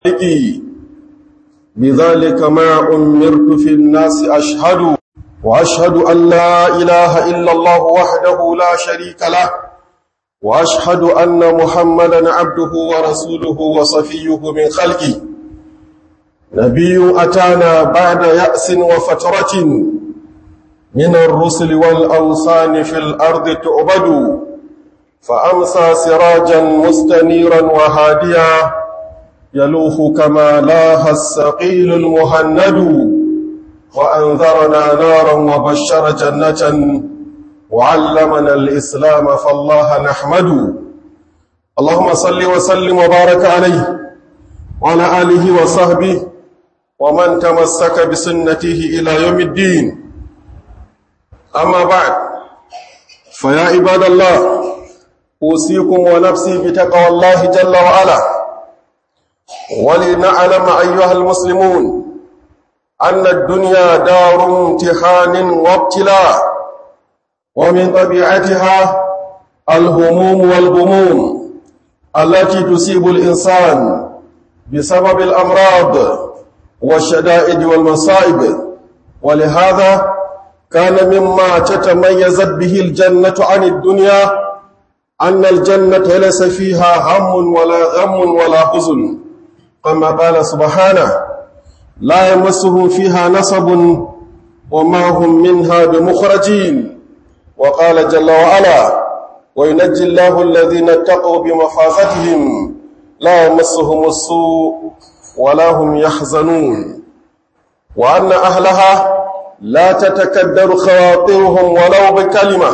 خالقي بذلك ما أمرت في الناس أشهد وأشهد أن لا إله إلا الله وحده لا شريك له وأشهد أن محمدا عبده ورسوله وصفيه من خلقه نبي أتانا بعد يأس وفترة من الرسل والأوثان في الأرض تعبد فأمسى سراجا مستنيرا وهاديا يلوح كما لاه السقيل المهند وأنذرنا نارا وبشر جنة وعلمنا الإسلام فالله نحمد اللهم صل وسلم وبارك عليه وعلى آله وصحبه ومن تمسك بسنته إلى يوم الدين أما بعد فيا عباد الله أوصيكم ونفسي بتقوى الله جل وعلا ولنعلم أيها المسلمون أن الدنيا دار امتحان وابتلاء ومن طبيعتها الهموم والغموم التي تصيب الإنسان بسبب الأمراض والشدائد والمصائب ولهذا كان مما تتميزت به الجنة عن الدنيا أن الجنة ليس فيها هم ولا غم ولا حزن كما قال سبحانه لا يمسهم فيها نصب وما هم منها بمخرجين وقال جل وعلا وينجي الله الذين اتقوا بمفافتهم لا يمسهم السوء ولا هم يحزنون وأن أهلها لا تتكدر خواطرهم ولو بكلمة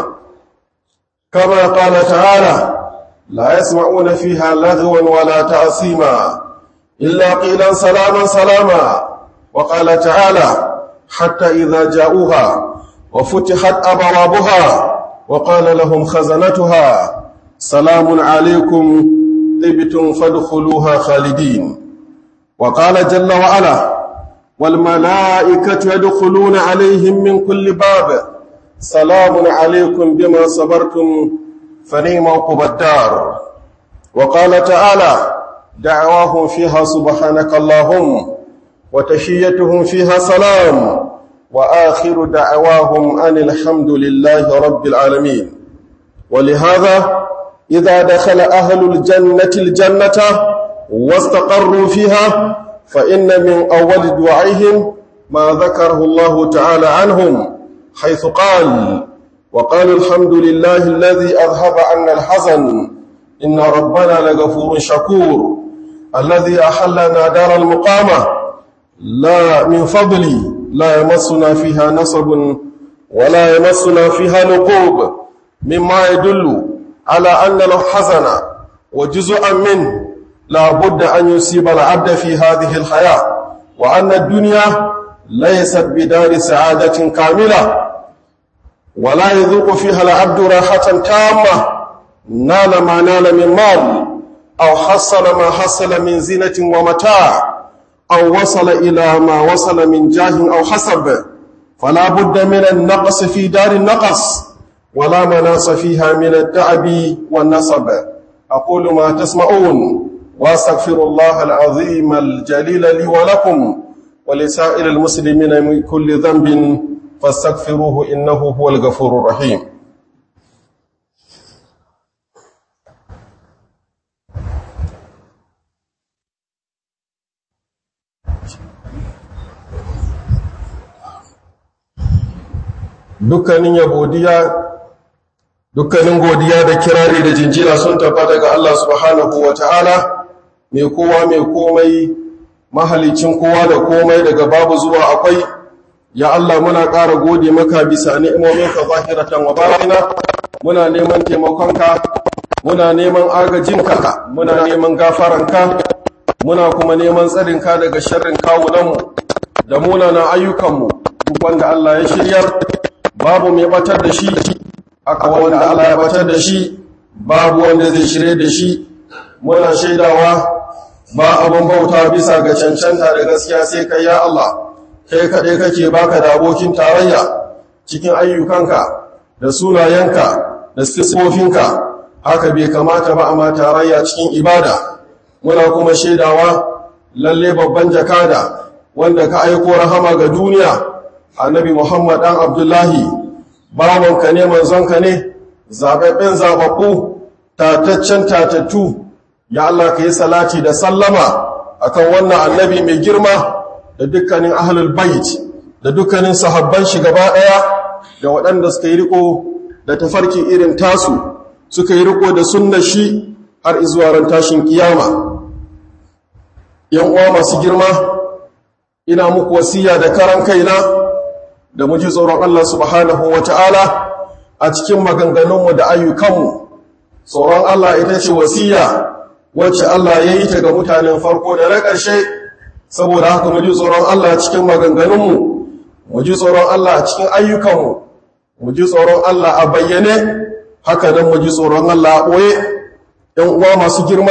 كما قال تعالى لا يسمعون فيها لغوا ولا تأثيما إلا قيلا سلاما سلاما وقال تعالى حتى إذا جاءوها وفتحت أبوابها وقال لهم خزنتها سلام عليكم طبتم فادخلوها خالدين وقال جل وعلا والملائكة يدخلون عليهم من كل باب سلام عليكم بما صبرتم فنيم عقب الدار وقال تعالى دعواهم فيها سبحانك اللهم وتشيتهم فيها سلام وآخر دعواهم أن الحمد لله رب العالمين ولهذا إذا دخل أهل الجنة الجنة واستقروا فيها فإن من أول دعائهم ما ذكره الله تعالى عنهم حيث قال وقال الحمد لله الذي أذهب عنا الحزن إن ربنا لغفور شكور الذي أحلنا دار المقامة لا من فضلي لا يمسنا فيها نصب ولا يمسنا فيها نقوب مما يدل على أن الحزن وجزءا منه لا بد أن يصيب العبد في هذه الحياة وأن الدنيا ليست بدار سعادة كاملة ولا يذوق فيها العبد راحة تامة نال ما نال من مال أو حصل ما حصل من زينة ومتاع أو وصل إلى ما وصل من جاه أو حسب فلا بد من النقص في دار النقص ولا مناص فيها من التعب والنصب أقول ما تسمعون واستغفر الله العظيم الجليل لي ولكم ولسائر المسلمين من كل ذنب فاستغفروه إنه هو الغفور الرحيم dukkanin yabodiya dukkanin godiya da kirari da jinjina sun tabbata ga Allah subhanahu wa ta'ala mai kowa mai komai mahalicin kowa da komai daga babu zuwa akwai ya Allah muna ƙara gode maka bisa ni'imominka zahiratan wa batina muna neman taimakonka muna neman agajinka muna neman gafaranka muna kuma neman tsarinka daga sharrin kawunanmu da munanan ayyukanmu duk wanda Allah ya shiryar babu mai batar da shi aka wanda Allah ya batar da shi babu wanda zai shirye da shi muna shaidawa ba abin bauta bisa ga cancanta da gaskiya sai kai ya Allah kai kaɗai kake baka da abokin tarayya cikin ayyukanka da sunayenka da sifofinka haka bai kamata ba a ma tarayya cikin ibada muna kuma shaidawa lalle babban jakada wanda ka aiko rahama ga duniya annabi Muhammad dan Abdullahi bawanka ne manzonka ne zababben zababbu tataccen tatattu ya Allah ka yi salati da sallama akan wannan annabi mai girma da dukkanin ahlul bait da dukkanin sahabban shi gaba daya da waɗanda suka yi riko da tafarki irin tasu suka yi riko da sunnar shi har izuwa ran tashin kiyama yan uwa masu girma ina muku wasiya da karan kaina da mu ji tsoron Allah subhanahu wata'ala a cikin maganganunmu da ayyukanmu tsoron Allah ita ce wasiya wacce Allah ya yi ta ga mutanen farko da na ƙarshe saboda haka mu ji tsoron Allah cikin maganganunmu mu ji tsoron Allah cikin ayyukanmu mu ji tsoron Allah a bayyane haka nan mu ji tsoron Allah a ɓoye ‘yan uwa masu girma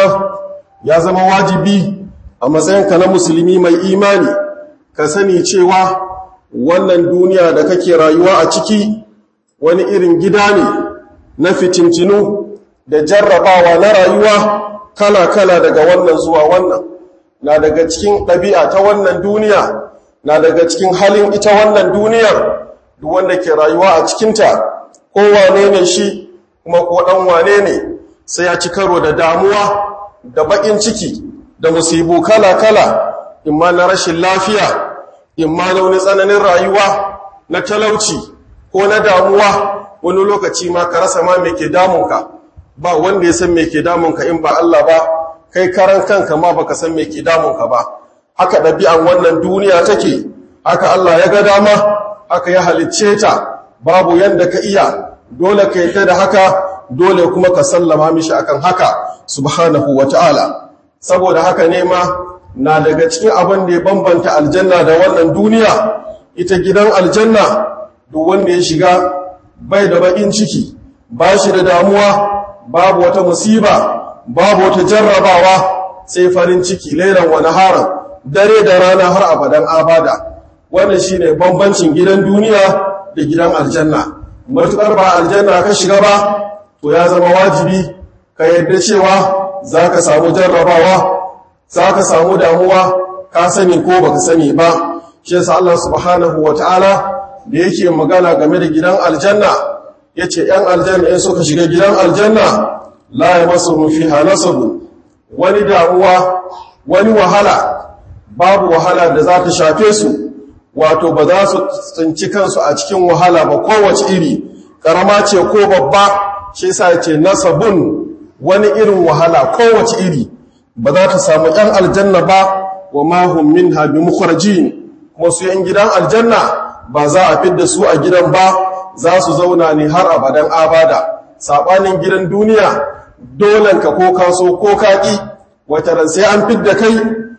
ya zama wajibi a matsayinka na musulmi mai imani ka sani cewa wannan duniya da kake rayuwa a ciki wani irin gida ne na fitintinu da jarrabawa na rayuwa kala-kala daga wannan zuwa wannan na daga cikin ɗabi'a ta wannan duniya na daga cikin halin ita wannan duniyar duk wanda ke rayuwa a cikinta ko wane ne shi kuma ko ɗan wane ne sai ya ci karo da damuwa da baƙin ciki da musibu kala-kala imma na rashin lafiya imma na wani tsananin rayuwa na talauci ko na damuwa wani lokaci ma ka rasa ma me ke damunka ba wanda ya san me ke damunka in ba Allah ba kai karan kanka ma baka san me ke damunka ba haka ɗabi'an wannan duniya take haka Allah ya ga dama haka ya halicce ta babu yanda ka iya dole ka yi ta da haka dole kuma ka sallama mishi akan haka subhanahu wata'ala saboda haka ne ma na daga cikin abin da ya bambanta aljanna da wannan duniya ita gidan aljanna duk wanda ya shiga bai da bakin ciki ba shi da damuwa babu wata musiba babu wata jarrabawa sai farin ciki lailan wani haram dare da rana har abadan abada wannan shine bambancin gidan duniya da gidan aljanna matukar ba aljanna ka shiga ba to ya zama wajibi ka yarda cewa zaka samu jarrabawa zaka samu damuwa ka sani ko baka sani ba shi yasa Allah subhanahu wataala da yake magana game da gidan aljanna yace yan aljanna in suka shiga gidan aljanna la yamassuhum fiha nasab wani damuwa wani wahala babu wahala da za ta shafe su wato ba za su tsinci kansu a cikin wahala ba kowace iri karama ce ko babba shi yasa ce nasabun wani irin wahala kowace iri ba za ta samu ‘yan aljanna ba wa mahun min habi mukwarji kuma su ‘yan gidan aljanna ba za a fidda su a gidan ba za su zauna ne har abadan abada saɓanin gidan duniya dolenka ko kaso ko kaƙi wata ran sai an fidda kai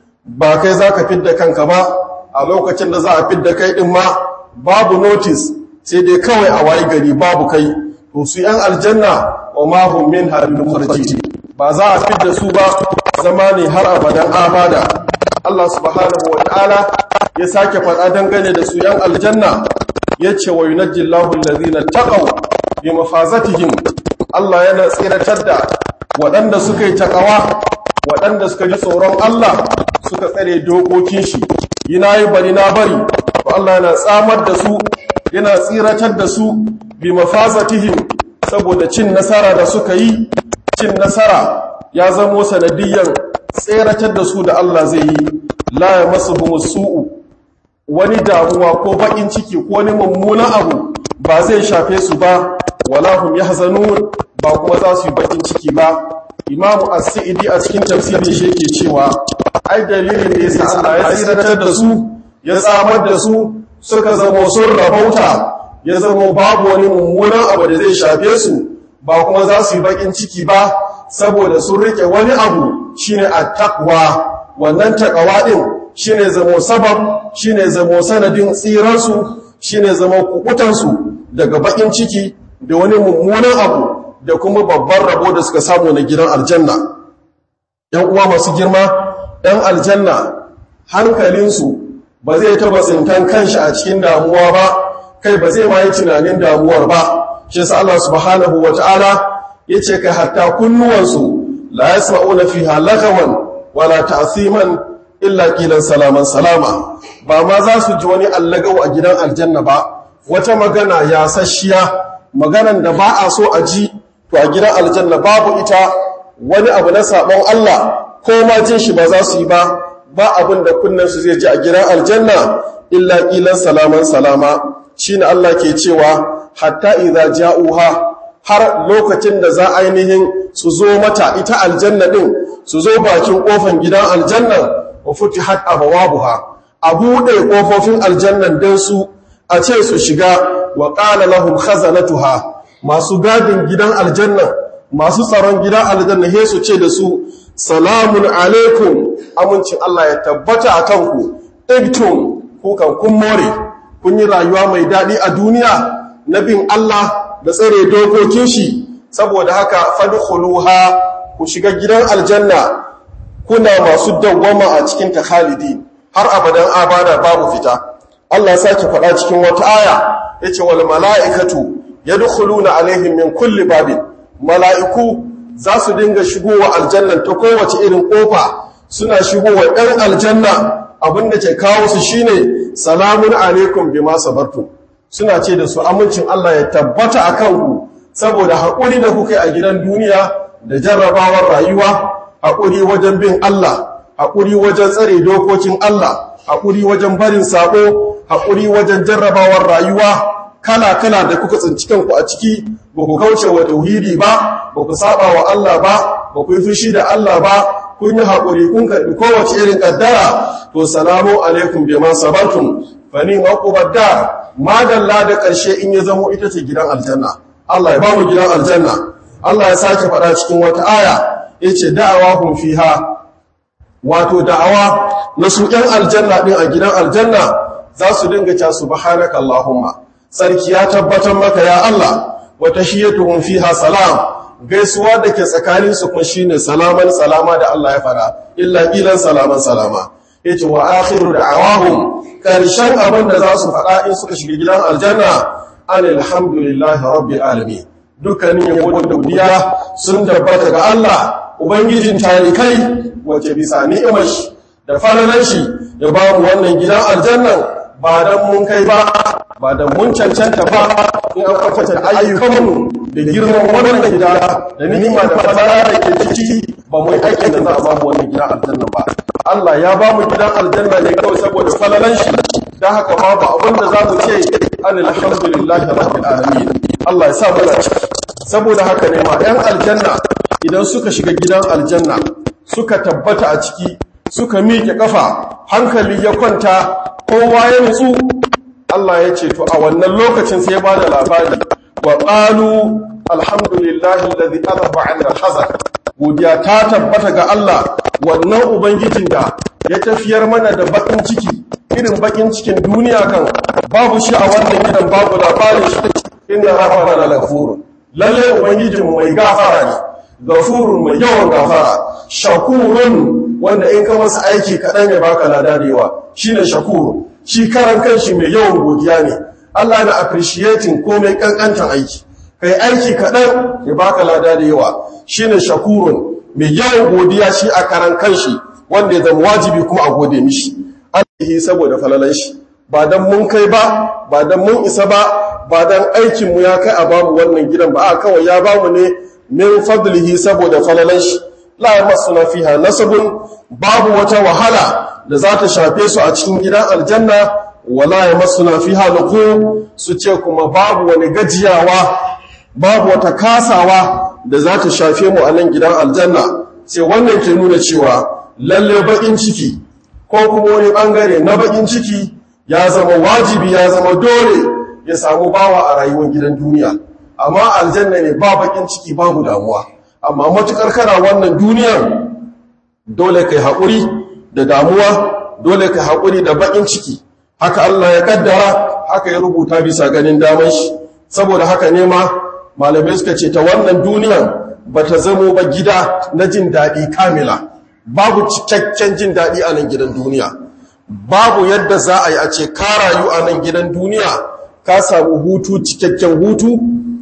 ba kai za ka fidda kanka ba a lokacin da za a fidda kai ɗin ma babu notis sai dai kawai a wayi gari babu kai to su ‘yan aljanna wa mahun min habi mukwarji ba za a fidda su ba zama ne har abadan abada Allah subhanahu wa ta'ala ya sake faɗa dangane da su ‘yan aljanna ya ce wa yunajjillahu allazina taqaw bi mafazatihim Allah yana tsiratar da waɗanda suka yi takawa waɗanda suka ji tsoron Allah suka tsare dokokin shi yana yi bari na bari to Allah yana tsamar da su yana tsiratar da su bi mafazatihim saboda cin nasara da suka yi cin nasara ya zamo sanadiyyar tseratar da su da Allah zai yi la ya masu su'u wani damuwa ko baƙin ciki ko wani mummunan abu ba zai shafe su ba wala hum yahzanun ba kuma za su yi baƙin ciki ba imamu as-sa'idi a cikin tafsirin shi yake cewa ai dalilin da yasa Allah ya tsiratar da su ya tsamar da su suka zamo sun rabauta ya zamo babu wani mummunan abu da zai shafe su ba kuma za su yi baƙin ciki ba saboda sun rike wani abu shine at-taqwa wannan taqwa din shine zamo sabab shine zamo sanadin tsiransu shine zamo kukutansu daga bakin ciki da wani mummunan abu da kuma babban rabo da suka samu na gidan aljanna ‘yan uwa masu girma ‘yan aljanna hankalinsu ba zai taba tsintan kanshi a cikin damuwa ba kai ba zai ma yi tunanin damuwar ba shi sa Allah subhanahu wa ta'ala ya ce ka hatta kunnuwansu la ya sma'una fi halakawan wala ta'asiman illa qilan salaman salama ba ma za su ji wani allagau a gidan aljanna ba wata magana ya sashiya maganan da ba a so a ji to a gidan aljanna babu ita wani abu na sabon Allah ko ma jin shi ba za su yi ba ba abin da kunnen su zai ji a gidan aljanna illa qilan salaman salama shine Allah ke cewa hatta idza ja'uha har lokacin da za ainihin su zo mata ita aljanna din su zo bakin kofan gidan aljanna wa futihat abwabuha a buɗe kofofin aljannan dan su a ce su shiga wa qala lahum khazanatuha masu gadin gidan aljanna masu tsaron gidan aljanna he su ce da su salamun alaikum amincin Allah ya tabbata a kanku ibtum kukan kun more kun yi rayuwa mai daɗi a duniya na bin Allah da tsare dokokin shi saboda haka fadkhuluha ku shiga gidan aljanna kuna masu dawwama a cikin ta khalidi har abadan abada babu fita Allah ya sake faɗa cikin wata aya yace wal mala'ikatu yadkhuluna alaihim min kulli babin mala'iku za su dinga shigowa aljannan ta kowace irin kofa suna shigowa ɗan aljanna abinda ke kawo su shine salamun alaikum bima sabartum suna ce da su amincin Allah ya tabbata a kanku saboda haƙuri da kuka yi a gidan duniya da jarrabawar rayuwa haƙuri wajen bin Allah haƙuri wajen tsare dokokin Allah haƙuri wajen barin sabo haƙuri wajen jarrabawar rayuwa kala-kala da kuka tsinci kanku a ciki ba ku kauce wa tauhidi ba ba ku saba wa Allah ba ba ku yi fushi da Allah ba kun yi haƙuri kun karɓi kowace irin ƙaddara to salamu alaikum bima sabartum fa ni maqubat dar madalla da ƙarshe in ya zamo ita ce gidan aljanna Allah ya ba mu gidan aljanna Allah ya sake faɗa cikin wata aya yace da'awahum fiha wato da'awa na su ƴan aljanna din a gidan aljanna za su dinga ta subhanaka allahumma sarki ya tabbatar maka ya Allah wa tahiyatuhum fiha salam gaisuwa da ke tsakanin su kun shine salaman salama da Allah ya fara illa qilan salaman salama yace wa akhiru da'awahum karshen abin da za su faɗa in suka shiga gidan aljanna alhamdulillahi rabbil alamin dukkanin yabo da godiya sun tabbata ga Allah ubangijin tarikai wace bisa ni'imar shi da falalan shi ya ba mu wannan gidan aljannan ba dan mun kai ba ba dan mun cancanta ba in an kwatanta ayyukanmu da girman wannan gida da ni'ima da falala da ke ciki ba mu yi aikin da za a ba mu wannan gidan aljannan ba Allah ya ba mu gidan aljanna ne kawai saboda falalan shi dan haka ma ba abin da za mu ce alhamdulillahi rabbil alamin Allah ya sa mu saboda haka ne ma 'yan aljanna idan suka shiga gidan aljanna suka tabbata a ciki suka miƙe ƙafa hankali ya kwanta kowa ya nutsu Allah ya ce to a wannan lokacin sai ya ba da labari wa ƙalu alhamdulillahi alladhi adhaba 'anna al-hazan godiya ta tabbata ga Allah wannan ubangijin da ya tafiyar mana da bakin ciki irin bakin cikin duniya kan babu shi a wannan gidan babu labarin shi inna rabbana laghafurun lalle ubangijinmu mai gafara ne gafurun mai yawan gafara shakurun wanda in ka masa aiki kaɗan ya baka lada da yawa shine shakurun shi karan kanshi mai yawan godiya ne Allah na appreciating komai kankantan aiki kai aiki kaɗan ya baka lada da yawa shine shakurun mai yawan godiya shi a karan kanshi wanda ya zama wajibi kuma a gode mishi Allah saboda falalan shi ba dan mun kai ba ba dan mun isa ba ba dan aikinmu ya kai a bamu wannan gidan ba a kawai ya bamu ne min fadlihi saboda falalan shi la yamassuna fiha nasabun babu wata wahala da za ta shafe su a cikin gidan aljanna wala yamassuna fiha luqu su ce kuma babu wani gajiyawa babu wata kasawa da za ta shafe mu a nan gidan aljanna sai wannan ke nuna cewa lalle bakin ciki ko kuma wani bangare na bakin ciki ya zama wajibi ya zama dole ya samu bawa a rayuwar gidan duniya amma aljanna ne ba bakin ciki babu damuwa amma matukar kana wannan duniyar dole kai haƙuri da damuwa dole kai haƙuri da bakin ciki haka Allah ya kaddara haka ya rubuta bisa ganin daman shi saboda haka ne ma malamai suka ce ta wannan duniyar bata zamo ba gida na jin daɗi kamila babu cikakken jin daɗi a nan gidan duniya babu yadda za a yi a ce ka rayu a nan gidan duniya ka samu hutu cikakken hutu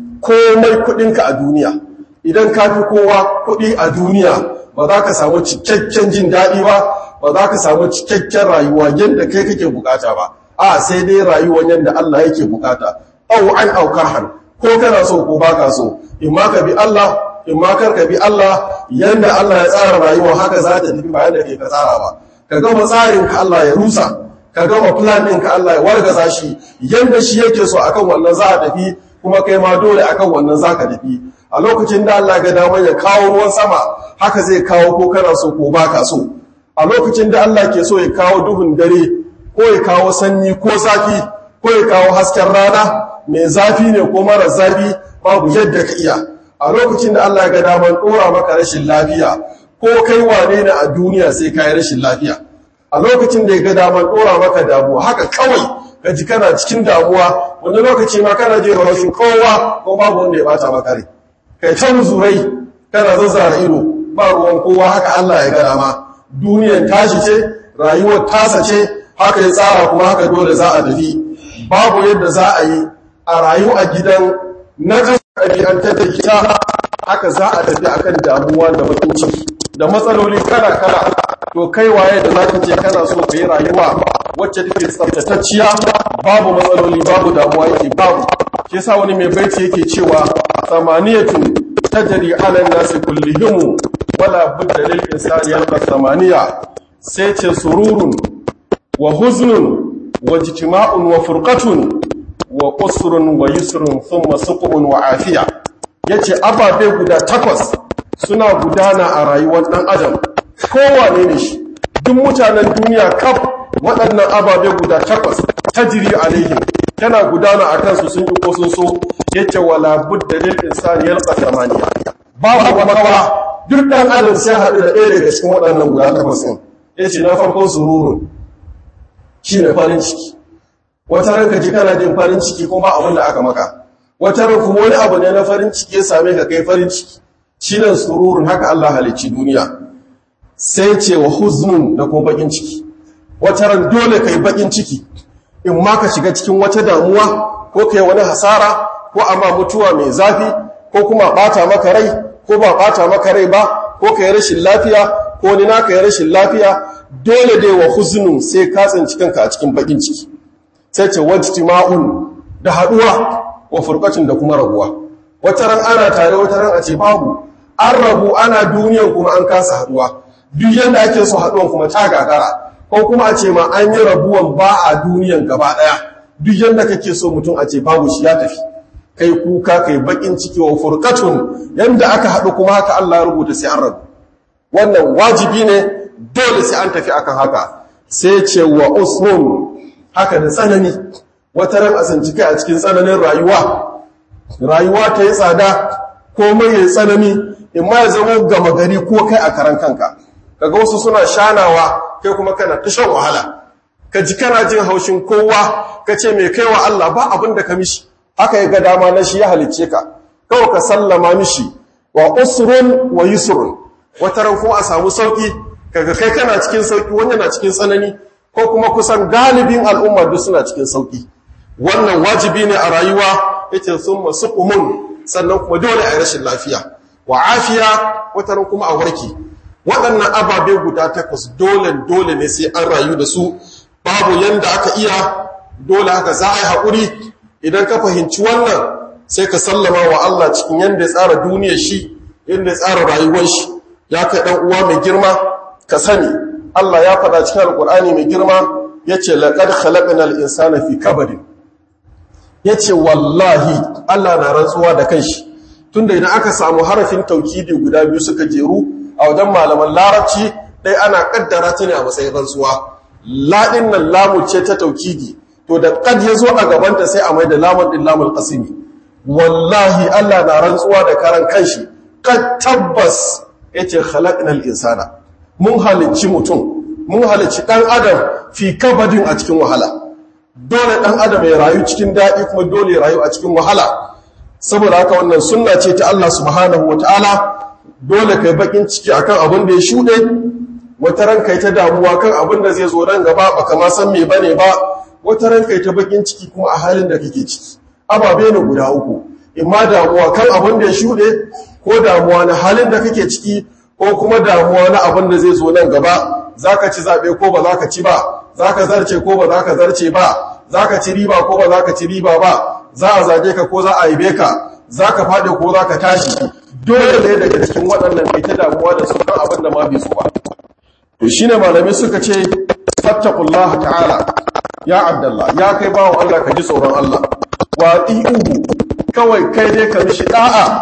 komai kudinka a duniya idan ka fi kowa kudi a duniya ba za ka samu cikakken jin daɗi ba ba ba za ka samu cikakken rayuwa yadda kai kake bukata ba a sai dai rayuwar yadda Allah yake bukata au an aukarhan ko kana so ko baka so in ma ka bi Allah in ma kar ka bi Allah yadda Allah ya tsara rayuwa haka za ta tafi bayan da ke ka tsara ba ka gama tsarin ka Allah ya rusa ka gama plan ɗin ka Allah ya wargaza shi yadda shi yake so akan wannan za a tafi kuma kai ma dole akan wannan za ka tafi a lokacin da Allah ga damar ya kawo ruwan sama haka zai kawo ko kana so ko baka so a lokacin da Allah ke so ya kawo duhun dare ko ya kawo sanyi ko zafi ko ya kawo hasken rana mai zafi ne ko mara zafi babu yadda ka iya a lokacin da Allah ga damar ɗora maka rashin lafiya ko kai wane ne a duniya sai ka yi rashin lafiya a lokacin da ya ga damar ɗora maka damuwa haka kawai ka ji kana cikin damuwa wani lokaci ma kana je rashin kowa ko babu wanda ya bata maka rai kai ta muzurai kana zazzara ido ba ruwan kowa haka Allah ya gada ma duniyan tashi ce rayuwar tasa ce haka ya tsara kuma haka dole za a tafi babu yadda za a yi a rayu a gidan na ɗabi'antar da ita haka za a tafi akan damuwa da bakin ciki da matsaloli kala kala to kai waye da zaka ce kana so ka yi rayuwa wacce take tsaftatacciya babu matsaloli babu damuwa yake babu shi yasa wani mai baiti yake cewa samaniyatun tajri ala nasi kullihim wala budda lil insani yalqa samaniya sai ce sururun wa huznun wa ijtima'un wa furqatun wa qusrun wa yusrun thumma suqun wa afiya yace ababe guda takwas suna gudana a rayuwar ɗan adam kowane ne shi duk mutanen duniya kaf waɗannan ababe guda takwas ta jiri alaihim tana gudana a kansu sun yi ko sun so yake wala budda lil insani yalqa samaniya babu makawa duk ɗan adam sai haɗu da ɗaya daga cikin waɗannan guda takwas ɗin yace na farkon sururun shine farin ciki wata ranka ji kana jin farin ciki kuma abin da aka maka wata ran kuma wani abu ne na farin ciki ya same ka kai farin ciki shine sururun haka Allah halicci duniya sai ce wa huznun da kuma bakin ciki wata ran dole kai bakin ciki in ma ka shiga cikin wata damuwa ko kai wani hasara ko amma mutuwa mai zafi ko kuma bata maka rai ko ba bata maka rai ba ko kai rashin lafiya ko ni naka yi rashin lafiya dole dai wa huznun sai ka tsinci kanka a cikin bakin ciki sai ce wajtima'un da haduwa wa furqatin da kuma rabuwa wata ran ana tare wata ran a ce babu an rabu ana duniyan kuma an kasa haduwa duk yanda ake so haduwan kuma ta gagara ko kuma a ce ma an yi rabuwan ba a duniyan gaba daya duk yanda kake so mutum a ce babu shi ya tafi kai kuka kai bakin ciki wa furqatun yanda aka hadu kuma haka Allah ya rubuta sai an rabu wannan wajibi ne dole sai an tafi akan haka sai ce wa usmun haka da tsanani wata ran asanci kai a cikin tsananin rayuwa rayuwa ta yi tsada komai ya tsanani in ma ya zama gama gari ko kai a karan kanka kaga wasu suna shanawa kai kuma kana ta shan wahala ka ji kana jin haushin kowa ka ce mai kai wa Allah ba abin da ka mishi haka ya ga dama na shi ya halicce ka kawai ka sallama mishi wa usrun wa yusrun wata ran kuma a samu sauki kaga kai kana cikin sauki wani na cikin tsanani ko kuma kusan galibin al'umma duk suna cikin sauki wannan wajibi ne a rayuwa yake sun masu umun sannan kuma dole a yi rashin lafiya wa afiya wataran kuma a warke waɗannan ababe guda takwas dole dole ne sai an rayu da su babu yanda aka iya dole haka za a yi haƙuri idan ka fahimci wannan sai ka sallama wa Allah cikin yanda ya tsara duniyar shi yanda ya tsara rayuwar shi ya kai ɗan uwa mai girma ka sani Allah ya faɗa cikin alƙur'ani mai girma yace laqad khalaqnal insana fi kabadin ya ce wallahi Allah na rantsuwa da kanshi tunda idan aka samu harafin taukidi guda biyu suka jeru a wajen malaman larabci ɗaya ana ƙaddara ta ne a matsayin rantsuwa laɗin nan lamu ce ta taukidi to da ƙad ya zo a gabanta sai a mai da lamun ɗin lamun ƙasimi wallahi Allah na rantsuwa da karan kanshi ƙad tabbas ya ce halaƙinal insana mun halicci mutum mun halicci ɗan adam fi kabadin a cikin wahala dole ɗan adam ya rayu cikin daɗi kuma dole ya rayu a cikin wahala saboda haka wannan sunna ce ta Allah subhanahu wata'ala dole kai bakin ciki akan abin da ya shuɗe wata ran kai ta damuwa kan abin da zai zo nan gaba baka ma san me bane ba wata ran kai ta bakin ciki kuma a halin da kake ciki ababe ne guda uku imma damuwa kan abin da ya shuɗe ko damuwa na halin da kake ciki ko kuma damuwa na abin da zai zo nan gaba za ka ci zaɓe ko ba za ka ci ba za ka zarce ko ba za ka zarce ba za ka ci riba ko ba za ka ci riba ba za a zage ka ko za a yi ka za ka faɗi ko za ka tashi dole ne daga cikin waɗannan kai ta damuwa da su kan abin da ma bai so ba to shine malamai suka ce fattaqullah ta'ala ya abdallah ya kai bawo Allah ka ji tsoron Allah wa uhu kawai kai dai ka mishi da'a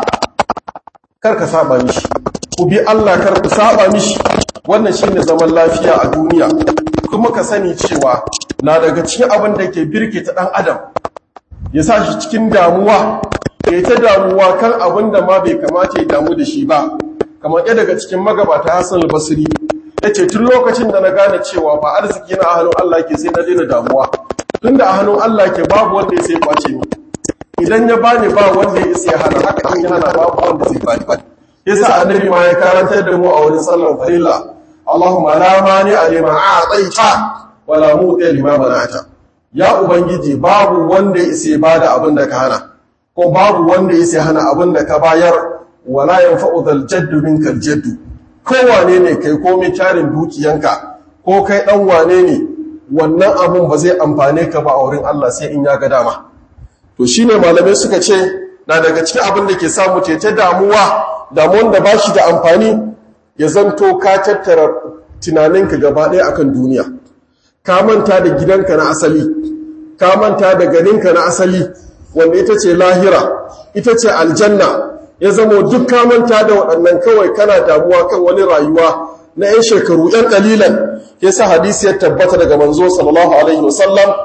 kar ka saba mishi ku bi Allah kar ku saba mishi wannan shine zaman lafiya a duniya kuma ka sani cewa na daga cikin abin da ke birke ta dan adam ya sa shi cikin damuwa ya ta damuwa kan abin da ma bai kamata ya damu da shi ba kamar ɗaya daga cikin magabata Hassan al-Basri yace tun lokacin da na gane cewa ba arziki na a hannun Allah ke sai na daina damuwa tunda a hannun Allah ke babu wanda ya sai kwace ni idan ya bani ba wanda ya isa ya hana haka in ya hana babu wanda zai bani yasa annabi ma ya karantar da mu a wurin sallar farilla Allahumma la mani a lima a'taita wa la mu'ti lima mana'ata ya ubangiji babu wanda ya isa bada abin da ka hana ko babu wanda ya isa hana abin da ka bayar wala yanfa'u dhal jaddu minkal jaddu ko wane ne kai ko mai tarin dukiyanka ko kai dan wane ne wannan abun ba zai amfane ka ba a wurin Allah sai in ya ga dama to shine malamai suka ce na daga cikin abin da ke samu ce ta damuwa damuwan da bashi da amfani ya zanto ka tattara tunaninka gaba ɗaya akan duniya ka manta da gidanka na asali ka manta da ganinka na asali wanda ita ce lahira ita ce aljanna ya zamo duk ka manta da waɗannan kawai kana damuwa kan wani rayuwa na 'yan shekaru 'yan ƙalilan ya sa hadisi ya tabbata daga manzo sallallahu alaihi wasallam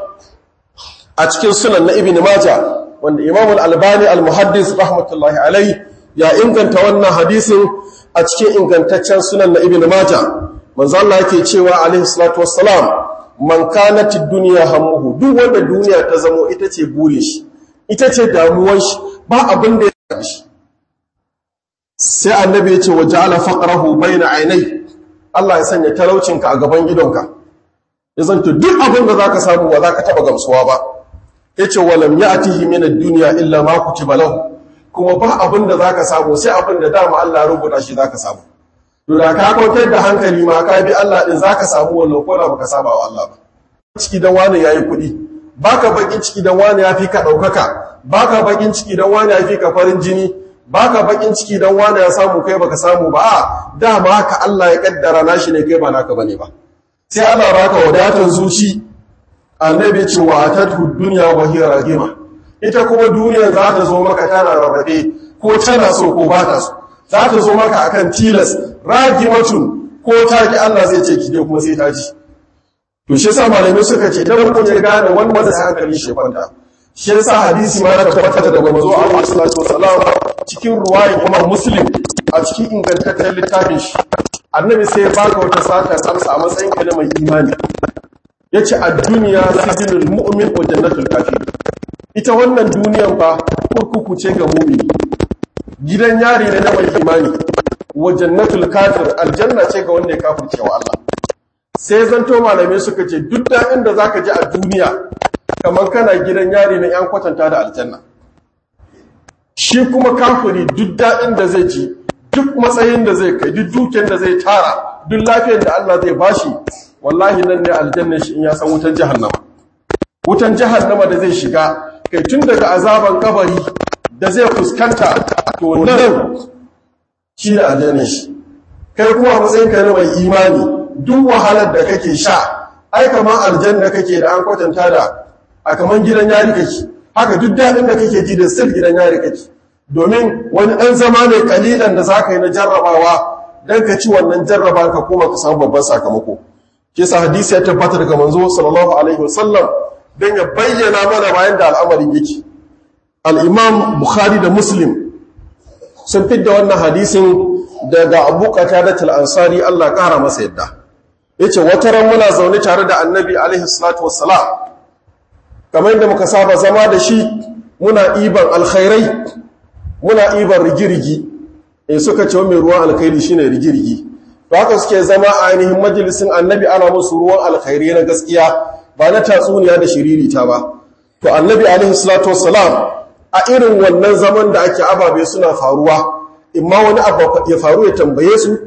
a cikin sunan na ibn maja wanda imam al-albani al-muhaddis rahmatullahi alaihi ya inganta wannan hadisin a cikin ingantaccen sunan na ibn maja manzo Allah yake cewa alaihi salatu wassalam man kanat ad-dunya hammuhu duk wanda duniya ta zamo ita ce burin shi ita ce damuwar shi ba abin da ya shi sai annabi ya ce wa ja'ala faqrahu bayna aynai Allah ya sanya talaucinka a gaban idonka ya zanto duk abin da zaka samu wa zaka taba gamsuwa ba yace walam ya'tihi min ad-dunya illa ma kutiba lahu kuma ba abin da zaka samu sai abin da dama Allah ya rubuta shi zaka samu to da ka kwantar da hankali ma ka bi Allah din zaka samu wannan ko da baka saba wa Allah ba ciki dan wani yayi kuɗi baka bakin ciki dan wani ya fi ka daukaka baka bakin ciki dan wani ya fi ka farin jini baka bakin ciki dan wani ya samu kai baka samu ba a dama haka Allah ya kaddara nashi ne kai ba naka bane ba sai Allah baka wadatar zuci annabi ce wa atatu dunya wa hiya ragima ita kuma duniya za ta zo maka tana rarrabe ko tana so ko ba ta so za ta zo maka akan tilas ragimatun ko ta ki Allah zai ce ki dai kuma sai ta ji to shi yasa malamai suka ce idan kun ya gane wanda sai hankali shi kwanta shi yasa hadisi ma da tabbata daga manzo Allah sallallahu alaihi wasallam cikin ruwaya Imam Muslim a cikin ingantaccen littafin shi annabi sai ya baka wata sata amsa a matsayin ka na mai imani yace ad-dunya sijinul mu'min wa jannatul kafir ita wannan duniyan fa kurkuku ce ga mu'mini gidan yari ne na mai imani wa jannatul kafir aljanna ce ga wanda ya kafirce wa Allah sai zanto malamai suka ce duk da inda zaka ji a duniya kamar kana gidan yari na yan kwatanta da aljanna shi kuma kafiri duk daɗin da zai ji duk matsayin da zai kai duk duken da zai tara duk lafiyar da Allah zai bashi wallahi nan ne aljanna shi in ya san wutan jahannama wutan jahannama da zai shiga kai tun daga azaban kabari da zai fuskanta to nan shi da aljanna shi kai kuma matsayin ka na mai imani duk wahalar da kake sha ai kamar aljanna kake da an kwatanta da a kaman gidan yari kake haka duk daɗin da kake ji da sil gidan yari kake domin wani ɗan zama ne kalilan da za ka yi na jarrabawa don ka ci wannan jarraba ka kuma ka samu babban sakamako ke sa hadisi ya tabbata daga manzo sallallahu alaihi wasallam don ya bayyana mana bayan da al'amarin yake al'imam bukhari da muslim sun fidda wannan hadisin daga abu da ansari allah ƙara masa yadda ya ce wata ran muna zaune tare da annabi alaihi salatu wassalam kamar yadda muka saba zama da shi muna iban alkhairai muna iban rigirigi in suka ce mai ruwan alkhairi shine rigirigi to haka suke zama a ainihin majalisin annabi ana musu ruwan alkhairi na gaskiya ba na tatsuniya da shiririta ba to annabi alaihi salatu wassalam a irin wannan zaman da ake ababe suna faruwa imma wani abu ya faru ya tambaye su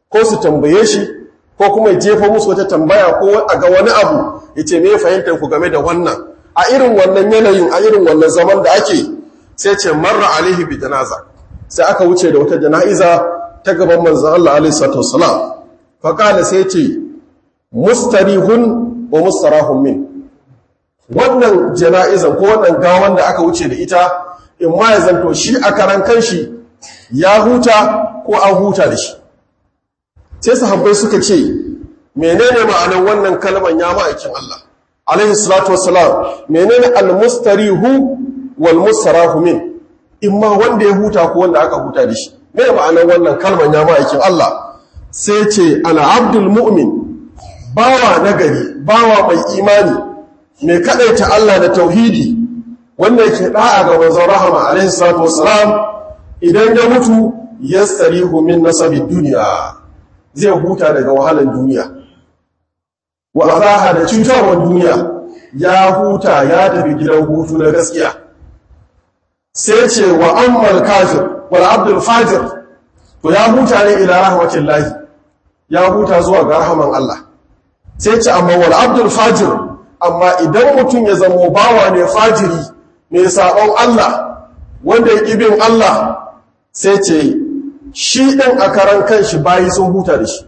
ko su tambaye shi ko kuma ya jefa musu wata tambaya ko a ga wani abu ya ce me fahimtar ku game da wannan a irin wannan yanayin a irin wannan zaman da ake sai ce marra alaihi bi janaza sai aka wuce da wata jana'iza ta gaban manzon Allah alaihi salatu wassalam fa qala sai ce mustarihun wa mustarahun min wannan jana'izan ko wannan gawan da aka wuce da ita in ma ya zanto shi a karan kanshi ya huta ko an huta da shi sai sahabbai suka ce menene ma'anar wannan kalman ya ma'aikin Allah alaihi salatu wassalam menene almustarihu wal mustarahu min imma wanda ya huta ko wanda aka huta da shi me ma'anar wannan kalman ya ma'aikin Allah sai ce ana abdul mu'min bawa nagari bawa mai imani mai kadaita Allah da tauhidi wanda yake da'a ga manzon rahama alaihi salatu wassalam idan ya mutu yastarihu min nasabi dunya zai huta daga wahalan duniya wa azaha da cutarwar duniya ya huta ya tafi gidan hutu na gaskiya sai ce wa ammal kafir wal abdul fajir to ya huta ne ila rahmatillahi ya huta zuwa ga rahaman Allah sai ce amma wal abdul fajir amma idan mutum ya zamo bawa ne fajiri mai sabon Allah wanda ya bin Allah sai ce shi ɗin a karan kanshi bayi sun huta da shi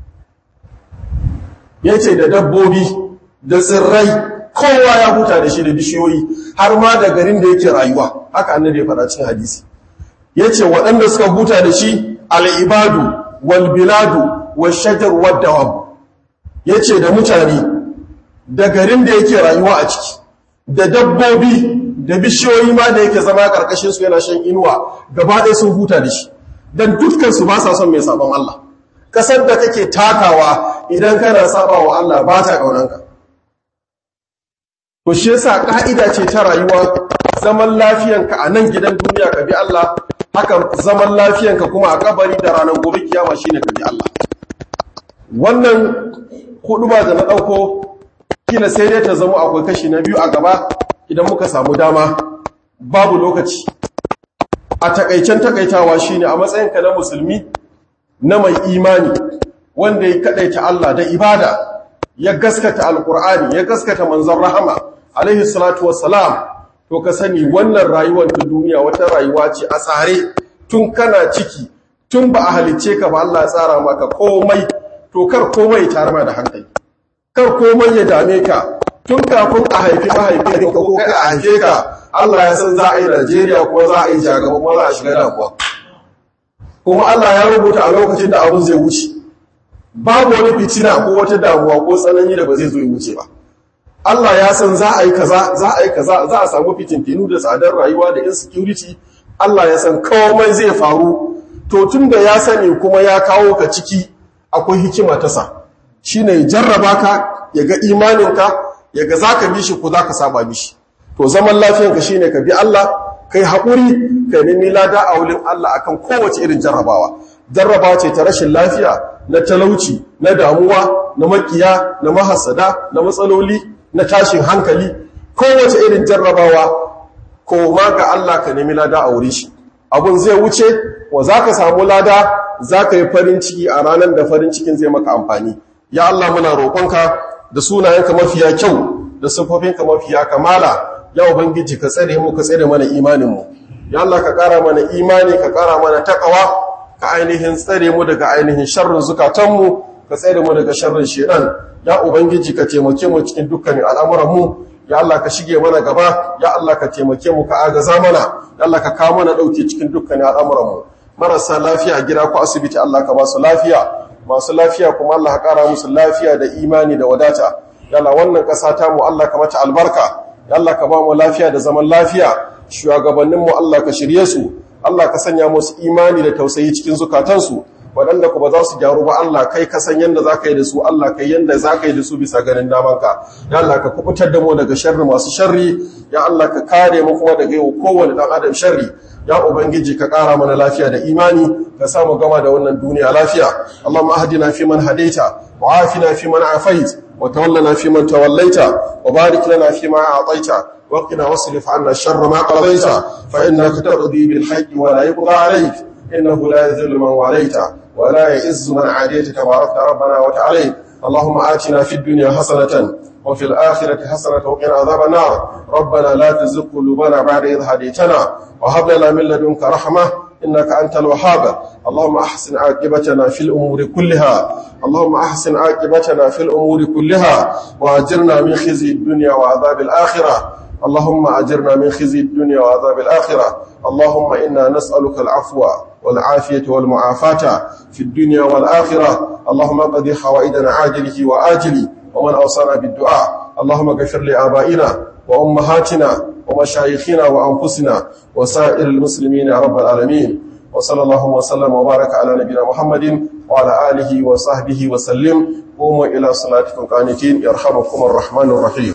ya ce da dabbobi da tsirrai kowa ya huta da shi da bishiyoyi har ma da garin da yake rayuwa haka annabi ya faɗa cikin hadisi ya ce waɗanda suka huta da shi al'ibadu walbiladu washajar wadda ya ce da mutane da garin da yake rayuwa a ciki da dabbobi da bishiyoyi ma da yake zama ƙarƙashinsu yana shan inuwa gaba ɗaya sun huta da shi don dukkansu ba sa son mai sabon Allah kasar da kake takawa idan kana saba wa Allah ba ta ƙaunanka to shi yasa ƙa'ida ce ta rayuwa zaman lafiyanka a nan gidan duniya ka bi Allah haka zaman lafiyanka kuma a kabari da ranar gobe kiyama shine ka bi Allah wannan hudu ba da na ɗauko kila sai dai ta zama akwai kashi na biyu a gaba idan muka samu dama babu lokaci a takaicen takaitawa shine a matsayinka na musulmi na mai imani wanda ya kadaita Allah da ibada ya gaskata alkur'ani ya gaskata manzon rahama alaihi salatu wassalam to ka sani wannan rayuwar ta duniya wata rayuwa ce a tsare tun kana ciki tun ba a halicce ka ba Allah ya tsara maka komai to kar komai ya tarama da hankali kar komai ya dame ka tun kafin a haifi mahaifinka ko kai a haife ka Allah ya san za a yi Najeriya ko za a yi jagaba ko za a shiga damuwa kuma Allah ya rubuta a lokacin da abin zai wuce babu wani fitina ko wata damuwa ko tsanani da ba zai zo ya wuce ba Allah ya san za a yi kaza za a yi kaza za a samu fitintinu da tsadar rayuwa da insecurity Allah ya san komai zai faru to tun da ya sani kuma ya kawo ka ciki akwai hikima ta sa shine ya jarraba ka ya ga imaninka ya ga zaka bi shi ko zaka saba mishi to zaman lafiyanka shine ka bi Allah kai haƙuri ka nemi lada a wurin Allah akan kowace irin jarrabawa jarrabawa ce ta rashin lafiya na talauci na damuwa na makiya na mahasada na matsaloli na tashin hankali kowace irin jarrabawa ko ma ga Allah ka nemi lada a wurin shi abun zai wuce wa za ka samu lada za ka yi farin ciki a ranar da farin cikin zai maka amfani ya Allah muna roƙonka da sunayenka mafiya kyau da siffofinka mafiya kamala ya ubangiji ka tsare mu ka tsare mana imaninmu ya Allah ka ƙara mana imani ka ƙara mana takawa ka ainihin tsare mu daga ainihin sharrin zukatanmu ka tsare mu daga sharrin shedan ya ubangiji ka taimake mu cikin dukkanin al'amuranmu ya Allah ka shige mana gaba ya Allah ka taimake mu ka agaza mana ya Allah ka kawo mana dauke cikin dukkanin al'amuranmu marasa lafiya gida ko asibiti Allah ka ba su lafiya masu lafiya kuma Allah ka ƙara musu lafiya da imani da wadata ya Allah wannan ƙasa ta mu Allah ka mata albarka ya Allah ka ba mu lafiya da zaman lafiya shugabanninmu Allah ka shirye su Allah ka sanya musu imani da tausayi cikin zukatansu waɗanda ku ba za su gyaru ba Allah kai ka san yadda za ka yi da su Allah kai yadda za ka yi da su bisa ganin damanka ya Allah ka kubutar da mu daga sharri masu sharri ya Allah ka kare mu kuma daga yau kowane ɗan adam sharri ya ubangiji ka ƙara mana lafiya da imani ka samu gama da wannan duniya lafiya Allahumma ahdina fi man hadaita wa afina fi man afait wa tawallana fi man tawallaita wa barik lana fi ma a'taita وقنا واصرف عنا شر ما قضيت فإنك تقضي بالحق ولا يقضى عليك إنه لا يذل من واليت ولا يعز من عاديت تبارك ربنا وتعالى اللهم آتنا في الدنيا حسنة وفي الآخرة حسنة وقنا عذاب النار ربنا لا تزغ قلوبنا بعد إذ هديتنا وهب لنا من لدنك رحمة إنك أنت الوهاب اللهم أحسن عاقبتنا في الأمور كلها اللهم أحسن عاقبتنا في الأمور كلها وأجرنا من خزي الدنيا وعذاب الآخرة اللهم أجرنا من خزي الدنيا وعذاب الآخرة اللهم إنا نسألك العفو والعافية والمعافاة في الدنيا والآخرة اللهم قضي حوائدنا عاجله وآجله ومن أوصانا بالدعاء اللهم اغفر لآبائنا وأمهاتنا ومشايخنا وأنفسنا وسائر المسلمين يا رب العالمين وصلى الله وسلم وبارك على نبينا محمد وعلى آله وصحبه وسلم قوموا إلى صلاتكم قانتين يرحمكم الرحمن الرحيم